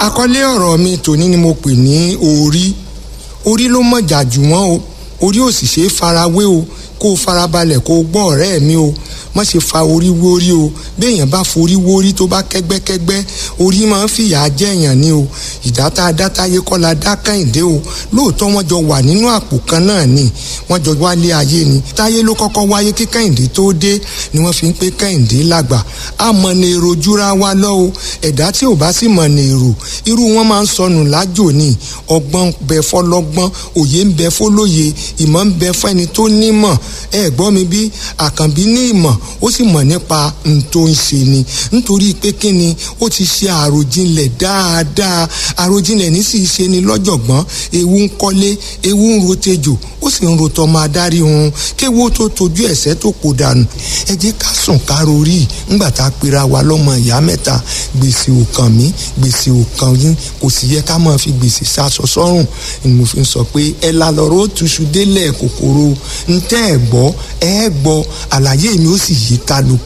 àkọlé ọ̀rọ̀ mi tòní ni mo pè ní orí orí ló mọ̀jà jù wọ́n o orí ò sì ṣe é farawé o kó o farabalẹ̀ kó o gbọ́ ọ̀rẹ́ mi o má ṣe fa orí wórí o béèyàn bá forí wórí tó bá kẹ́gbẹ́kẹ́gbẹ́ orí máa ń fìyà jẹ́yàn ni o ìdáta dátáyé kọ́ la dá kẹ́hìndé o lóòótọ́ wọ́n jọ wà nínú àpò kan náà ni wọ́n jọ wálé ayé ni táyé ló kọ́kọ́ wáyé kí kẹ́hìndé tó dé ni wọ́n fi ń pé kẹ́hìndé lágbà á mọ ní èrò júra wa lọ o ẹ̀dá tí ò bá sì mọ ní èrò irú wọn máa ń sọnù lájò ni ọgbọ́n bẹ fọlọ́gbọ́n òye ń bẹ fọlóye ìmọ̀ ń bẹ fẹ́ni tó nímọ̀ ẹ gbọ́ mi bí àkànbí ní ìmọ̀ ó sì mọ̀ nípa n tó ń ṣe ni nítorí pé kí ni ó ti ṣe àròjinlẹ̀ dáadáa àròjinlẹ̀ ní sì ṣe ni lọ́jọ̀gbọ́n ewu ń kọ́lé ewu ń rotejò ó sì ń rotọ́ máa dárí hun kéwu tó tojú ẹ̀sẹ̀ tó kò dànù ẹ jẹ́ ká sùn ká rorí ńgbà tá a pera wa lọ́mọ ìyá mẹ́ta gbèsè ò kàn mí gbèsè ò kàn yín kò sì yẹ ká máa fi gbèsè sásọ sọ́rùn ni mo fi ń sọ pé ẹ la lọ́rọ́ ó túṣu délẹ̀ kòkòrò ntẹ́ ẹ̀ gbọ́ ẹ gbọ́ àlàyé mi ó sì yí kálukú